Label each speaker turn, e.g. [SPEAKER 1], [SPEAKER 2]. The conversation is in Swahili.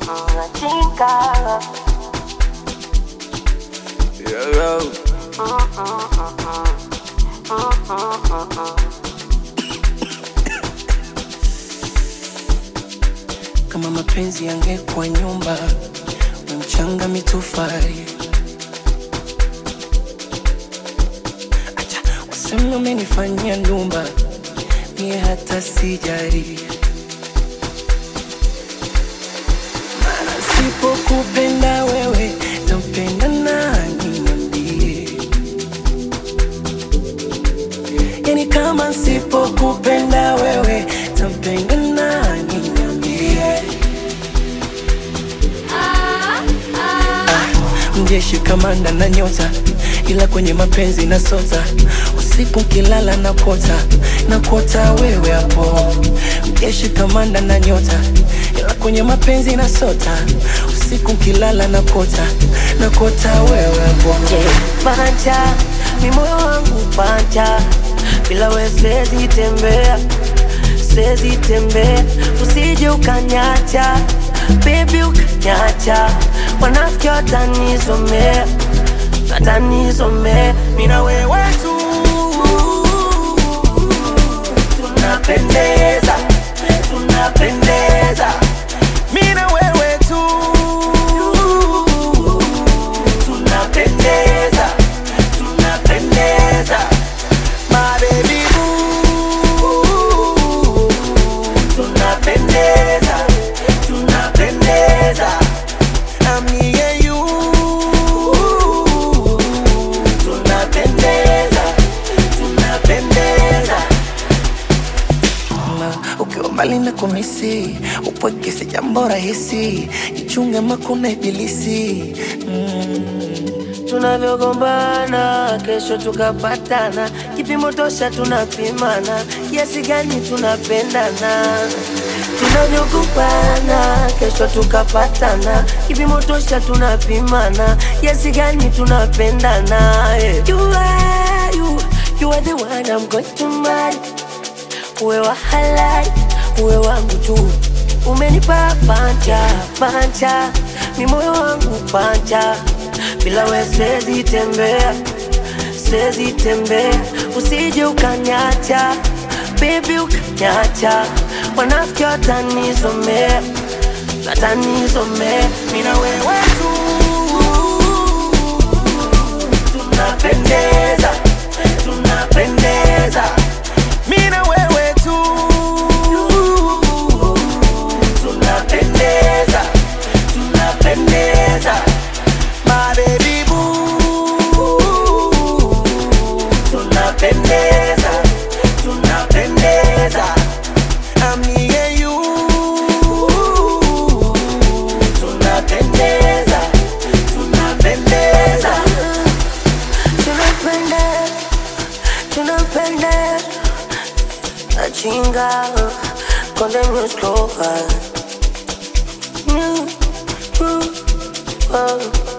[SPEAKER 1] Chinga.
[SPEAKER 2] Yo, yo.
[SPEAKER 3] Kama mapenzi yangekuwa nyumba, we mchanga mitofali. Acha waseme umenifanyia ndumba, mie hata sijari. Maana sipokupenda wewe, tampenda nani niambie? Yani kama sipokupenda wewe, tampenda nani niambie? mjeshi kamanda na nyota, ila kwenye mapenzi na sota. Usiku nkilala na kota na kota wewe hapo. Mjeshi kamanda na nyota, ila kwenye mapenzi na sota. Usiku nkilala na kota na kota wewe hapo.
[SPEAKER 1] Panja, mi moyo wangu panja, bila we siwezi tembea, siwezi tembea, usije ukanyacha, baby ukanyacha, wanafiki watanizomea, watanizomea, mi na wewe tu tunapendeza, tunapendeza, mi na wewe tu tunapendeza, tunapendeza, my baby boo. Tunapendeza, tunapendeza, I'm me and you. Tunapendeza, tunapendeza.
[SPEAKER 3] Na ukiwa mbali na kumisi, upweke si jambo rahisi. Jichunge makuna ibilisi mm.
[SPEAKER 1] tunavyogombana kesho tukapatana, kipimo tosha tunapimana, kiasi gani tunapendana. Tunavyogombana kesho tukapatana, kipimo tosha tunapimana, kiasi gani tunapendana. Yeah. You are, you, you are the one I'm going to marry. Uwe wa halali, uwe wangu tu. Umenipa panja panja, ni moyo wangu panja, bila we siwezi tembea, siwezi tembea, usije ukanyacha, baby ukanyacha, wanafiki watanizomea, watanizomea, mimi na wewe tu tunapendeza, tunapendeza, mimi na wewe tu tunapendeza, tunapendeza, my baby boo. Tunapendeza, tunapendeza, I'm me and you. Tunapendeza, tunapendeza, tunapendeza, tunapendeza. Achinga, con de musclo, mm, mm, oh.